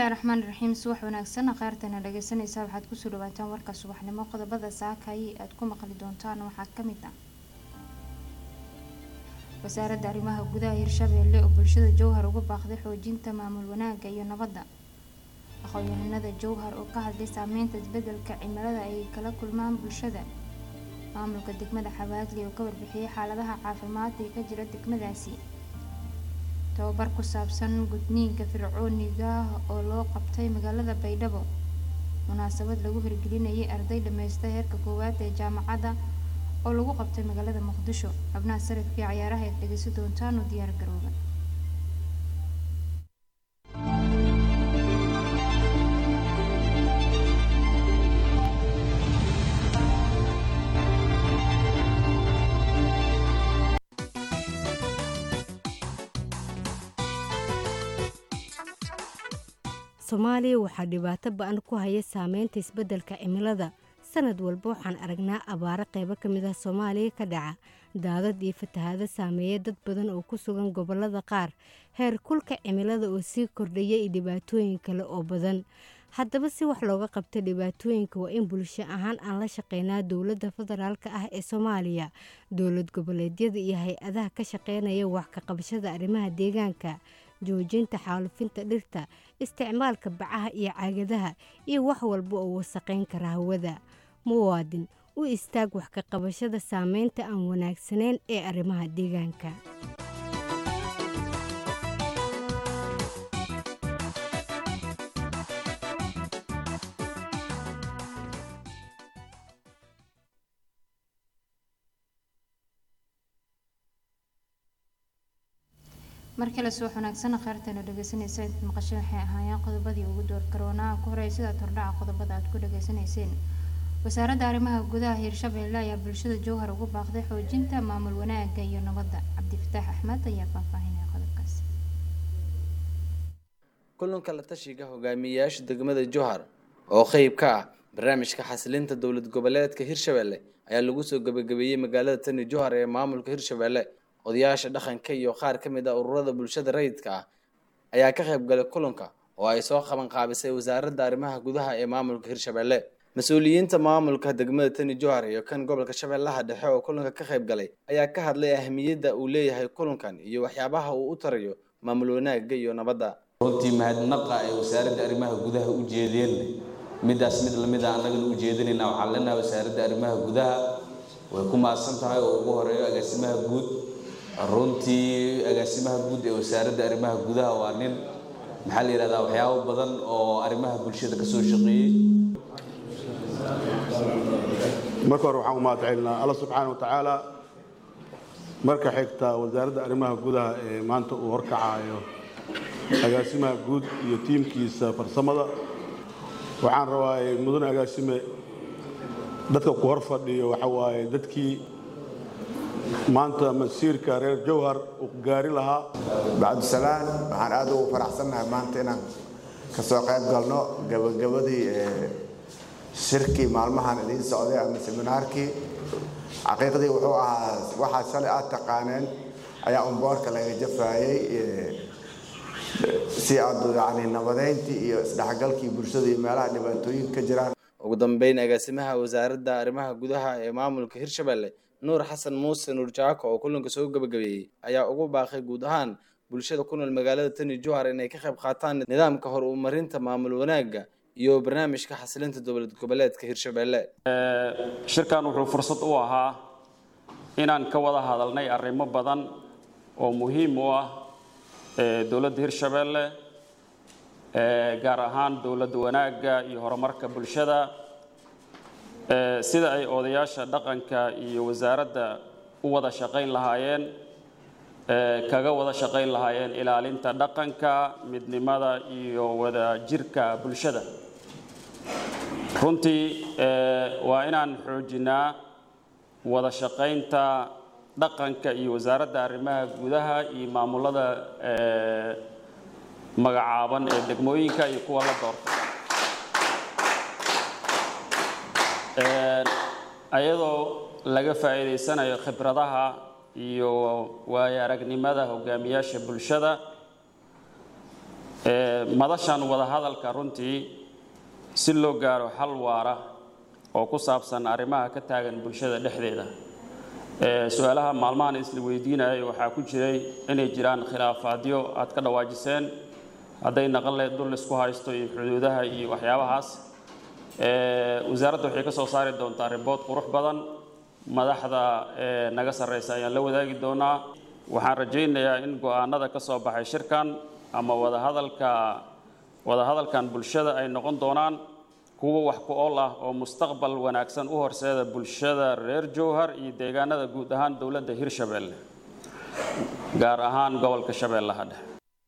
bismillaahi raxmaani raxiim subax wanaagsan kheyrtana dhageysanaysaa waxaad kusoo dhawaataan warka subaxnimo qodobada saakayi aad ku maqli doontaan waxaa kamid ah wasaaradda arrimaha gudaha hirshabeelle oo bulshada jowhar uga baaqday xoojinta maamul wanaagga iyo nabadda aqoon-yahanada jowhar oo ka hadlay saameynta isbedelka cimilada ay kala kulmaan bulshada maamulka degmada xabaadli oo ka warbixiyay xaaladaha caafimaad ee ka jira degmadaasi tababar ku saabsan gudniinka fircooniga oo loo qabtay magaalada baydhabo munaasabad lagu hirgelinayay arday dhameysta heerka koowaad ee jaamacadda oo lagu qabtay magaalada muqdisho xubnaha sarifkii cayaaraha eed dhegeysan doontaan oo diyaar garooba soomaaliya waxaa dhibaato ba-an ku haya saameynta isbeddelka cimilada sanad walba waxaan aragnaa abaaro qeybo ka mid ah soomaaliya ka dhaca daadad iyo fatahaado saameeya dad badan oo ku sugan gobollada qaar heer kulka cimilada oo sii kordhaya iyo dhibaatooyin kale oo badan haddaba si wax looga qabta dhibaatooyinka waa in bulsho ahaan aan la shaqeynaa dowladda federaalk ah ee soomaaliya dowlad goboleedyada iyo hay-adaha ka shaqeynaya wax ka qabashada arrimaha deegaanka joojinta xaalufinta dhirta isticmaalka bacaha iyo caagadaha iyo wax walba oo wasaqayn kara hawada muwaadin u istaag wax ka qabashada saameynta aan wanaagsanayn ee arrimaha deegaanka markale subax wanaagsan kheyrtana dhageysanaysa intaad maqashay waxay ahaayeen qodobadii ugu door karoonaha ku horeey sidaad hordhaca qodobada aad ku dhageysanayseen wasaaradda arrimaha gudaha hirshabeelle ayaa bulshada jowhar ugu baaqday xoojinta maamul wanaagga iyo nabadda cabdifataax axmed ayaa faahfaahinaya qodobkaas kulanka la tashiga hogaamiyeyaasha degmada jowhar oo qeyb ka ah barnaamijka xasilinta dowlad goboleedka hirshabeelle ayaa lagu soo gabagabeeyey magaalada tani jowhar ee maamulka hirshabeelle odayaasha dhaqanka iyo qaar ka mid ah ururada bulshada rayidka ah ayaa ka qayb galay kulanka oo ay soo qaban qaabisay wasaaradda arrimaha gudaha ee maamulka hirshabeelle mas-uuliyiinta maamulka degmada tani jowhar iyo kan gobolka shabeellaha dhexe oo kulanka ka qayb galay ayaa ka hadlay ahmiyadda uu leeyahay kulankan iyo waxyaabaha uu u tarayo maamul wanaagga iyo nabadda runtii mahadnaqa ay wasaaradda arrimaha gudaha u jeedeen midaas mid lamid a annagana u jeedinayna waxaan leenahay wasaaradda arrimaha gudaha way ku mahadsan tahay oo ugu horeeyo agaasimaha guud runtii agaasimaha guud ee wasaaradda arrimaha gudaha waa nin maxaa la yidhahdaa waxyaabo badan oo arrimaha bulshada ka soo shaqeeyey marka hore waxaan u mahad celinaa alla subxaana wa tacaala marka xigta wasaaradda arrimaha gudaha ee maanta uu horkacaayo agaasimaha guud iyo tiimkiisa farsamada waxaan rabaa mudane agaasime dadka ku hor fadhiyo waxa waaye dadkii maanta masiirka reer jowhar uu gaari lahaa bacdusalaan waxaan aad ugu faraxsannahay maanta inaan ka soo qayb galno gabagabadii shirkii maalmahan idiin socday ama seminaarkii xaqiiqdii wuxuu ahaa waxaa shalay aad taqaaneen ayaa umboorka laga jafaayey si aad yani nabadeyntii iyo isdhexgalkii bulshada iyo meelaha dhibaatooyin ka jiraan ugu dambeyn agaasimaha wasaaradda arrimaha gudaha ee maamulka hirshabeelle nuur xasan muuse nuur jaako oo kulanka soo gabagabeeyey ayaa ugu baaqay guud ahaan bulshada ku nool magaalada tani jowhar inay ka qayb qaataan nidaamka hor umarinta maamul wanaagga iyo barnaamijka xasilinta dowlad goboleedka hirshabeelle shirkan wuxuu fursad u ahaa inaan ka wada hadalnay arrimo badan oo muhiim u ah dowladda hirshabeelle gaar ahaan dowladda wanaagga iyo horumarka bulshada sida ay odayaasha dhaqanka iyo wasaaradda u wada shaqayn lahaayeen kaga wada shaqayn lahaayeen ilaalinta dhaqanka midnimada iyo wada jirka bulshada runtii waa inaan xoojinaa wada shaqaynta dhaqanka iyo wasaaradda arrimaha gudaha iyo maamulada magacaaban ee degmooyinka iyo kuwa la doorta ayadoo laga faa'iidaysanayo khibradaha iyo waayo aragnimada hogaamiyaasha bulshada madashan wadahadalka runtii si loo gaaro xal waara oo ku saabsan arrimaha ka taagan bulshada dhexdeeda su-aalaha maalmahan isla weydiinayay waxaa ku jiray inay jiraan khilaafaadyo aad ka dhawaajiseen hadday naqan leed dul isku haysto iyo xuduudaha iyo waxyaabahaas wasaaradda waxay ka soo saari doontaa ribood qurux badan madaxda naga sarreysa ayaan la wadaagi doonaa waxaan rajaynayaa in go-aanada ka soo baxay shirkan ama wadahadalka wadahadalkan bulshada ay noqon doonaan kuwo wax ku ool ah oo mustaqbal wanaagsan u horseeda bulshada reer jowhar iyo deegaanada guud ahaan dowladda hirshabeelle gaar ahaan gobolka shabeellaha dhexe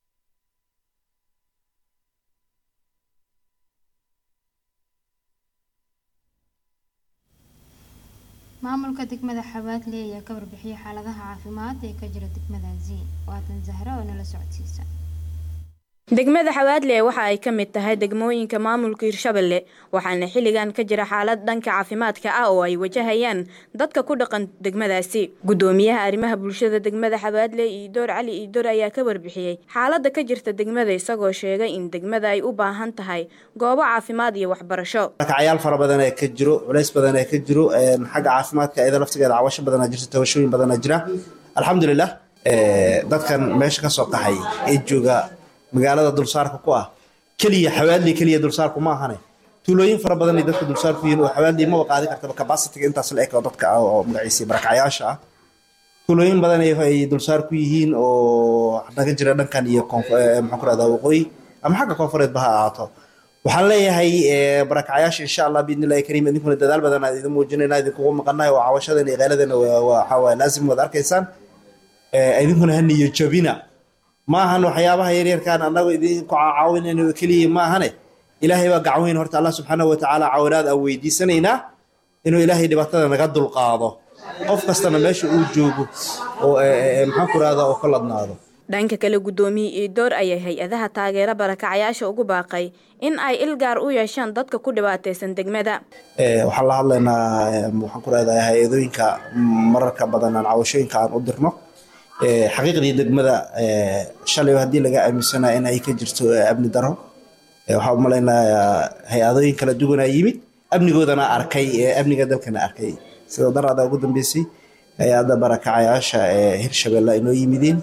maamulka degmada xabaadle ayaa ka warbixiyay xaaladaha caafimaad ee ka jira degmadaasi waatan zahra oo nala socodsiisa degmada xawaadle waxa ay ka mid tahay degmooyinka maamulka hirshabelle waxaana xilligan ka jira xaalad dhanka caafimaadka ah oo ay wajahayaan dadka ku dhaqan degmadaasi gudoomiyaha arrimaha bulshada degmada xawaadle iidoor cali iidoor ayaa ka warbixiyey xaalada ka jirta degmada isagoo sheegay in degmada ay u baahan tahay goobo caafimaad iyo waxbarasho cayaal fara badan ee ka jiro culays badan ee ka jiro xagga caafimaadka iyada laftigeeda cawasho badanaa jirta tabashooyin badanaa jira alxamdulilah dadkan meesha kasoo qaxay ee jooga magaalada dulsaarka ku ah keliya xawaadli keliya dulsaarku ma ahane tuulooyin fara badan ay dadka dulsaarku yihiin oo xawaadli maba qaadi kartaba capacity-ga intaas la eg oo dadka ah oo magaciisa barakacyaasha ah tuulooyin badan ay dulsaar ku yihiin oo naga jira dhankan iyo maxaan ku rahdaa waqooyi ama xagga koonfureedba ha ahaato waxaan leeyahay barakacyaasha insha allah biidnillahi kariim idinkuna dadaal badan aad idin muujinayna idinkugu maqanahay oo cawashadeena iyo qeyladeena waxaa waye laazim waad arkaysaan idinkuna ha niyo jabina ma ahan waxyaabaha yaryarkaan annagu idinku caawinayno keliya ma ahane ilaahay baa gacan weyn horta allah subxaanahu watacaala caawinaad aan weydiisanaynaa inuu ilaahay dhibaatada naga dulqaado qof kastana meesha uu joogo oo maxaan ku rahdaa oo ka ladnaado dhanka kale guddoomiye iidoor ayaa hay-adaha taageera barakacyaasha ugu baaqay in ay ilgaar u yeeshaan dadka ku dhibaataysan degmada waxaan la hadlaynaa waxaan ku rahdaa hay-adooyinka mararka badan aan cawashooyinka aan u dirno xaqiiqdii degmada shalay haddii laga aaminsanaa in ay ka jirto amni daro waxaa umalaynaa hay-adooyin kala duwanaa yimid amnigoodana arkay amniga dalkana arkay sida daraada ugu dambeysay hay-adda barakacayaasha ee hirshabelle inoo yimideen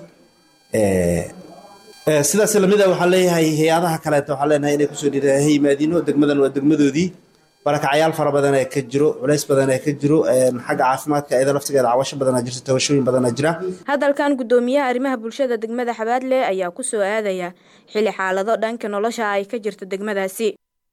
sidaas lamida waxaan leeyahay hay-adaha kaleeta waxaan leenahay inay kusoo dhiira ha yimaadiino degmadan waa degmadoodii barakacyaal fara badan ee ka jiro culays badan ee ka jiro xagga caafimaadka iyada laftigeeda cawasho badanaa jirta tabashooyin badanaa jira hadalkan guddoomiyaha arrimaha bulshada degmada xabaadle ayaa ku soo aadaya xili xaalado dhanka nolosha ay ka jirto degmadaasi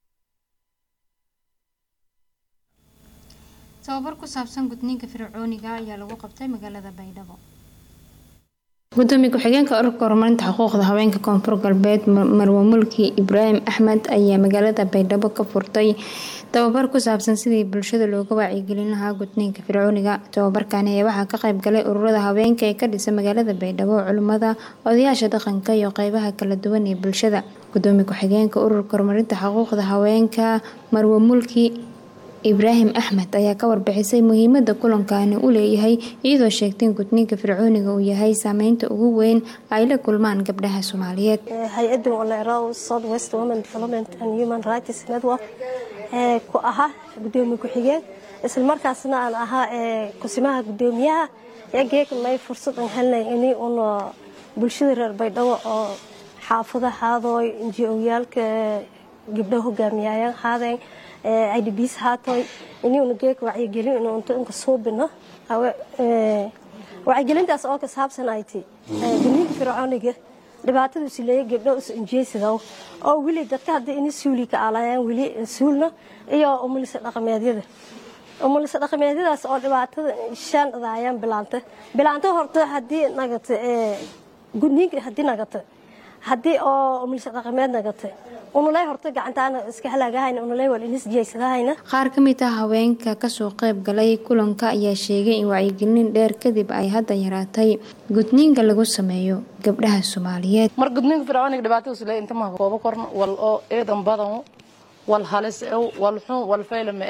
tababar ku saabsan gudniinka fircooniga ayaa lagu qabtay magaalada baydhabo gudoomiye ku-xigeenka ururka horumarinta xuquuqda haweenka koonfur galbeed marwo mulki ibraahim axmed ayaa magaalada baydhabo ka furtay tababar ku saabsan sidii bulshada looga wacyigelin lahaa gudniinka fircooniga tababarkani ayaa waxaa ka qayb galay ururada haweenka ee ka dhisa magaalada baydhabo culimmada odayaasha dhaqanka iyo qeybaha kala duwan ee bulshada gudoomiye ku-xigeenka ururka horumarinta xuquuqda haweenka marwo mulki ibraahim axmed ayaa ka warbixisay muhiimada kulankaani u leeyahay iyadoo sheegtay in gudniinka fircooniga uu yahay saameynta ugu weyn ay la kulmaan gabdhaha soomaaliyeed hay-adan olero south west women development and human rights network ee ku ahaa gudoomiye ku-xigeen islamarkaasna aan ahaa kusimaha gudoomiyaha egeegnay fursad aan helnay ini un bulshada reer baydhabo oo xaafada haadooy nji-oyaalka gabdho hogaamiyayaan haadeen idbs haatoy inuuna geeg wacyigelin inuunta inka suubino wacyigelintaas oo ka saabsan ay ti gudniinka fircooniga dhibaatadu sileeya gabdho is injeesidow oo weli dadka haddii ini suuli ka alayaan weli suulna iyo umulisa dhaqameedyada umulisa dhaqameedyadaas oo dhibaatada shan daayaan bilaanta bilaanta horta haddii nagata gudniinka haddii nagata haddii oo umulisa dhaqameed nagata unuley horta gacantaana iska halaagahayna unuley wal inis jeysadahayna qaar ka mid ah haweenka kasoo qayb galay kulanka ayaa sheegay in wacyigelin dheer kadib ay hadda yaraatay gudniinka lagu sameeyo gabdhaha soomaaliyeed mar gudniinka fircooniga dhibaatadiisu le intama koobo korno wal oo eedan badan wal halis ew wal xun wal faylama e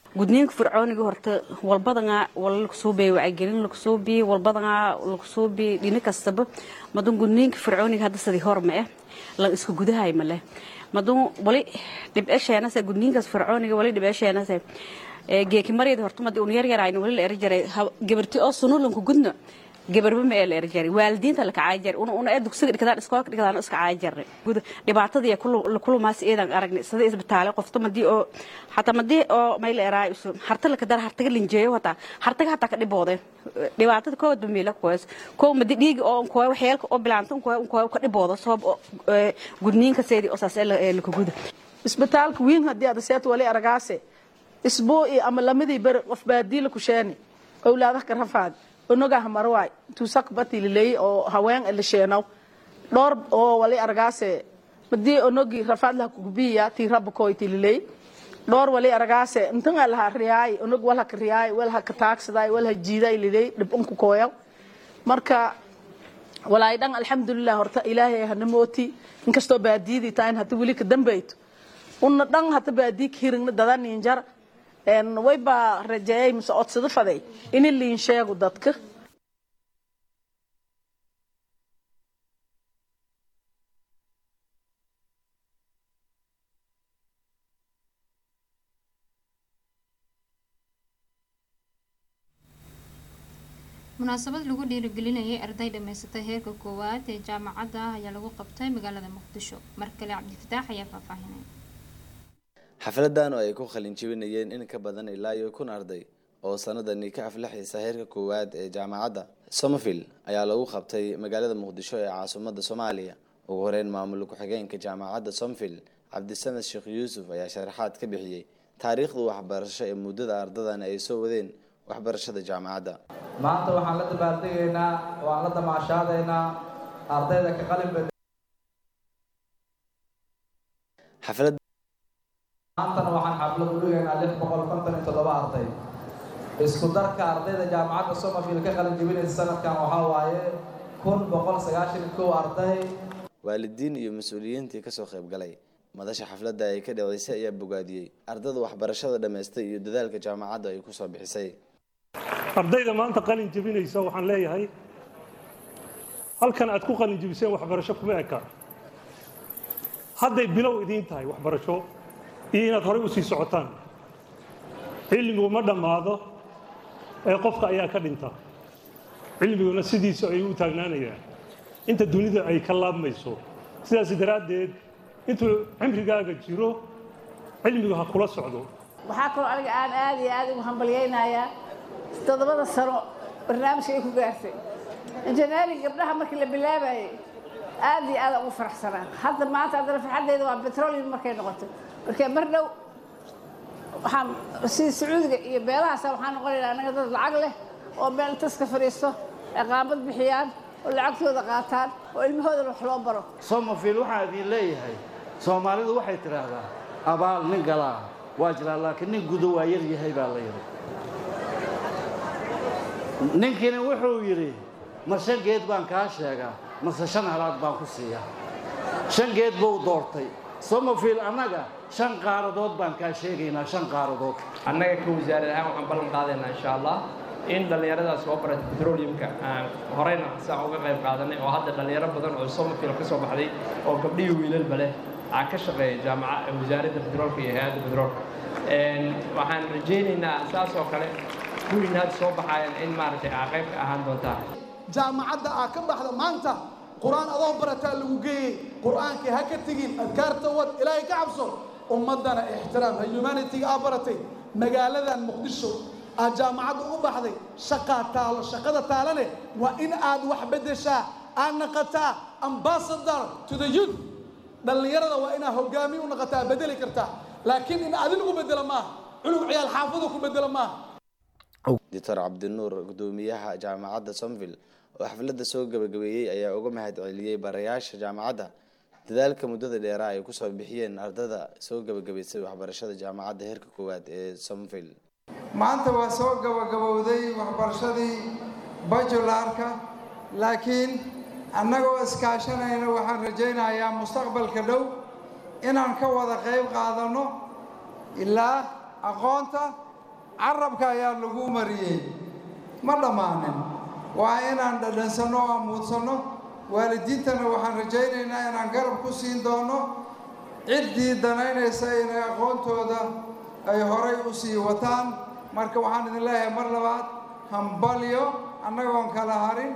gudniinka fircooniga horta walbadanaa wala lakusoo biyay wacyigelin lakusoo biyey walbadanaa lakusoo biyey dhini kastaba madun gudniinka fircooniga hadda sidii hor ma eh la isku gudahay ma leh madun wali dhibcesheenase gudniinkaas fircooniga wali dhibcesheenase geeki maryada horta madi un yar yarayna wali la eri jaray gabarti oo sunulanku gudna gabarba ma ee la eri jaray waalidiinta la kacay jaray una una ee dugsiga dhigdaan iskoolka dhigdaan iska cay jaray guda dhibaatadii la kulumaas eedan aragnay sida isbitaale qofta madii oo hataa madii oo may la eraay usu harta la kadar hartaga linjeeyo hataa hartaga hataa ka dhibooday dhibaatada koowad ba meela kuwaas koow madi dhiigi oo kuwa waxyeelka oo bilaanta kuwa kuwa ka dhiboodo sabab gudniinka seedii oo saas ee la kuguda isbitaalka wiin haddii aad seet wali aragaase isbuuci ama lamadii beri qof baadiila ku sheeni owlaadaha ka rafaad onogaha marwaay tuusak batililey oo haween la sheenow dhowr oo wali aragaase madii onogi rafaad laha kugubiya tii rabba koy tililey dhowr wali aragaase intanga laha riyaay onog walha ka riyaay walha ka taagsaday walha jiiday liley dhibunku kooyaw marka walaay dhan alxamdulilah horta ilaahay hana mooti inkastoo baadiyadii tahay hata weli ka dambayto una dhan hata baadiyi ka hirigna dadaninjar wayba rajeeyay mise codsado faday ini liin sheego dadka munaasabad lagu dhiirigelinayay arday dhammaysatay heerka koowaad ee jaamacadda ah ayaa lagu qabtay magaalada muqdisho mar kale cabdifataax ayaa faahfaahinay xafladan oo ay ku qalin jebinayeen in ka badan ilaa iyo kun arday oo sanadani ka aflaxaysa heerka koowaad ee jaamacadda somerville ayaa lagu qabtay magaalada muqdisho ee caasimadda soomaaliya ugu horeyn maamul ku-xigeenka jaamacadda somville cabdisamed sheekh yuusuf ayaa sharaxaad ka bixiyey taariikhda waxbarasho ee muddada ardadan ay soo wadeen waxbarashada jaamacadda maanta waxaan la dabaaldegaynaa oo aan la damaashaadaynaa ardayda ka qalin bed xaflad maantana waxaan xaflad u dhigaynaa lix boqol konton iyo toddoba arday isku darka ardayda jaamacadda somerville ka qalin jebinaysa sanadkan waxaa waaye kun boqol sagaashan iyo kow arday waalidiin iyo mas-uuliyiintii kasoo qayb galay madasha xafladda ay ka dhaceysay ayaa bogaadiyey ardada waxbarashada dhammaystay iyo dadaalka jaamacadda ay kusoo bixisay ardayda maanta qalin jebinaysa waxaan leeyahay halkan aad ku qalin jebiseen waxbarasho kuma eka hadday bilow idiin tahay waxbarasho iyo inaad horey usii socotaan cilmigu ma dhammaado ee qofka ayaa ka dhinta cilmiguna sidiisa ay u taagnaanayaan inta dunida ay ka laabmayso sidaas daraaddeed intuu cimrigaaga jiro cilmigu ha kula socdo waxaa kaloo aniga aan aad iyo aad ugu hambalyaynayaa toddobada sano barnaamijka ay ku gaartay injineering gabdhaha markii la bilaabayay aad iyo aad ugu faraxsanaa hadda maanta haddana farxaddeyda waa petroleum markay noqoto markee mar dhow waxaan sida sacuudiga iyo beelahaasa waxaan noqonaynaa anaga dad lacag leh oo meel taska fadhiisto ciqaamad bixiyaan oo lacagtooda qaataan oo ilmahoodana wax loo baro somerville waxaan idin leeyahay soomaalidu waxay tidhaahdaa abaal nin galaa waa jiraa laakiin nin gudo waa yar yahay baa la yidhi ninkiina wuxuu yidhi ma shan geed baan kaa sheegaa mase shan halaad baan ku siiyaa shan geed buu doortay somerville annaga shan qaaradood baan kaa sheegaynaa shan qaaradood annaga ka wasaarad ahaan waxaan ballan qaadaynaa insha allah in dhallinyaradaas soo barata petroleumka aan horeyna saa uga qayb qaadanay oo hadda dhallinyaro badan oo somerville ka soo baxday oo gabdhihi wiilalba leh aa ka shaqeeya jaamaca wasaaradda petroolka iyo hay-adda petroolka waxaan rajaynaynaa saas oo kale kuwiin hadda soo baxayan in maaragtay aa qayb ka ahaan doontaa jaamacadda aa ka baxda maanta qur-aan adoo barataa lagu geeyey qur-aankii ha ka tegin adkaarta wad ilaahay ka cabso ummaddana ixtiraam ha humanitiga aa baratay magaaladan muqdisho aad jaamacadda ugu baxday shaqaa taalo shaqada taalane waa in aad wax beddeshaa aad naqataa ambassador to the youth dhallinyarada waa inaad hogaamiye u naqataa bedeli kartaa laakiin in adin ugu bedelo maaha cunug ciyaal xaafadu ku bedelo maaha doctor cabdinuur gudoomiyaha jaamacadda somville oo xafladda soo gabagabeeyey ayaa uga mahad celiyey barayaasha jaamacadda dadaalka muddada dheeraa ay kusoo bixiyeen ardada soo gabagabaysay waxbarashada jaamacadda heerka koowaad ee somville maanta waa soo gabagabowday waxbarashadii bajularka laakiin annagoo iskaashanayna waxaan rajaynayaa mustaqbalka dhow inaan ka wada qayb qaadanno ilaa aqoonta carabka ayaa lagu mariyey ma dhammaanin waa inaan dhadhansanno oo amuudsanno waalidiintana waxaan rajaynaynaa inaan garab ku siin doono ciddii danaynaysa inay aqoontooda ay horay u sii wataan marka waxaan idin leeyahay mar labaad hambalyo annagoon kala harin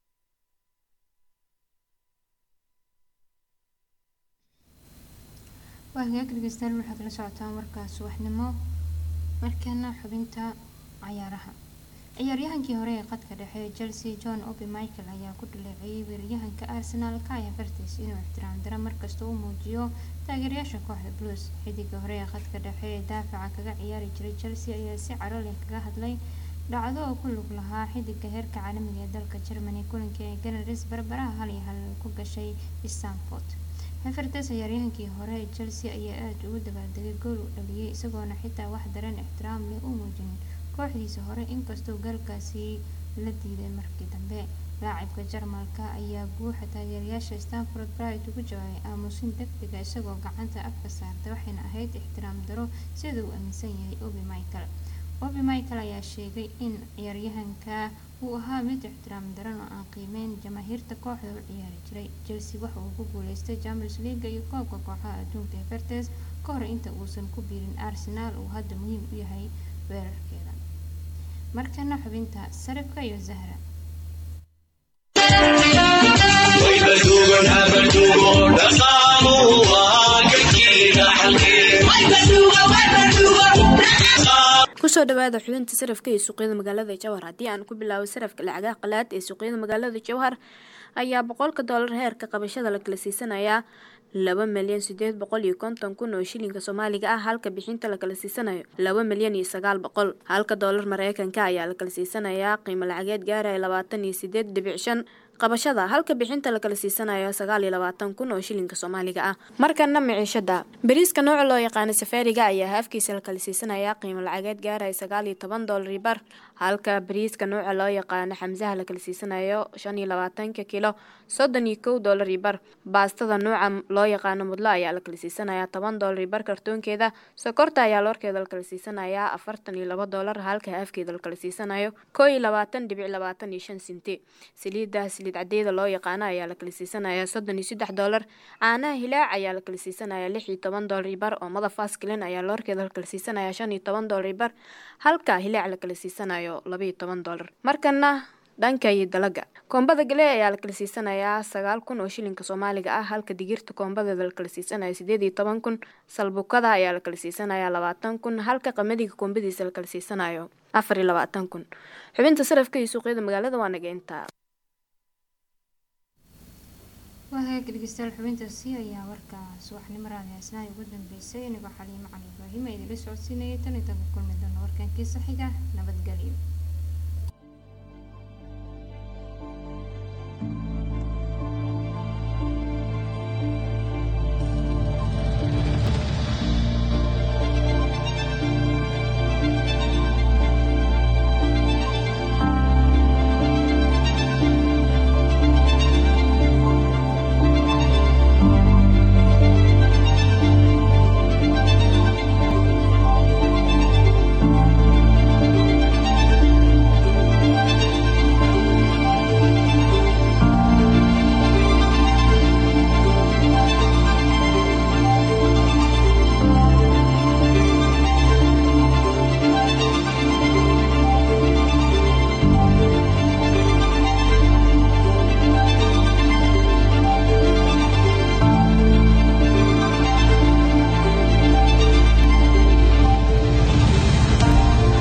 waa hagaag dhegeystayaal waxaad la socotaan warkaas subaxnimo markana xubinta cayaaraha ciyaaryahankii hore ee qadka dhexe ee chelsea john obi michael ayaa ku dhaleeceeyay weeraryahanka arsenal kaya vertes inuu ixtiraam dara markasta u muujiyo taageerayaasha kooxda blues xidiga hore ee qadka dhexe ee daafaca kaga ciyaari jiray chelsea ayaa si caro leh kaga hadlay dhacdo oo ku lug lahaa xidiga heerka caalamiga ee dalka germany kulankii ay ganaris barbaraha hal iyo hal ku gashay stanford hefertes ciyaaryahankii hore ee chelsea ayaa aada ugu dabaaldegay gool uu dhaliyay isagoona xitaa wax dareen ixtiraam leh u muujinin kooxdiisa hore inkastoo gaalkaasi la diiday markii dambe laacibka jarmalka ayaa guuxa taageerayaasha stanford bright ugu jawaabay aamusin degdega isagoo gacanta afka saartay waxayna ahayd ixtiraam daro sida uu aaminsan yahay obi michael obi michael ayaa sheegay in ciyaaryahanka uu ahaa mid ixtiraam daran oo aan qiimeyn jamaahiirta kooxda u ciyaari jiray chelsea waxa uu ku guuleystay champions league iyo koobka kooxaha adduunka ee vertes ka hor inta uusan ku biirin arsenal uu hadda muhiim u yahay weerarkeeda markana xubinta sarifka iyo zahra kusoo dhawaada xubinta sarafka ee suuqyada magaalada jowhar haddii aan ku bilaabo sarafka lacagaha qalaad ee suuqyada magaalada jowhar ayaa boqolka doolar heerka qabashada la kala siisanayaa laba milyan sideed boqol iyo konton kun oo shilinka soomaaliga ah halka bixinta la kala siisanayo laba milyan iyo sagaal boqol halka doolar mareykanka ayaa la kala siisanayaa qiimo lacageed gaaraya labaatan iyo sideed dhibic shan qabashada halka bixinta la kala siisanayo sagaal iyo labaatan kun oo shilinka soomaaliga ah markana miciishada bariiska nooca loo yaqaano safaariga ayaa haafkiisa la kala siisanayaa qiimo lacageed gaaraya sagaal iyo toban doolar bar halka bariiska nooca loo yaqaano xamsaha la kala siisanayo shan iyo labaatanka kilo soddon iyo kow doolar bar baastada nooca loo yaqaano mudlo ayaa la kala siisanayaa toban doolar bar kartoonkeeda sokorta ayaa loorkeeda la kala siisanayaa afartan iyo laba doolar halka haafkeeda la kala siisanayo koo iyo labaatan dhibic labaatan iyo shan sinti saliidda saliid cadeeda loo yaqaano ayaa la kala siisanayaa soddon iyo saddex doolar caanaha hilaac ayaa la kala siisanayaa lix iyo toban doolar bar oo madafaas kelin ayaa loorkeeda la kala siisanayaa shan iyo toban doolar bar halka hilaac la kala siisanayo laba iyo toban doolar markana dhanka iyo dalaga koombada galee ayaa la kala siisanayaa sagaal kun oo shilinka soomaaliga ah halka digirta koombadeeda la kala siisanayo sideed iyo toban kun salbukada ayaa la kala siisanayaa labaatan kun halka qamadiga koombadiisa la kala siisanayo afar iyo labaatan kun xubinta sarafka iyo suuqyada magaalada waa naga intaa waa hagaag dhegeystayaal xubintaasi ayaa warkaa subaxnimo raadiyaasnaha ugu dambeysay inagoo xaliimo cali ibraahim ee idinla socodsiinayay tan iyo tan ka kulmi doona warkankii saxiga nabadgelyo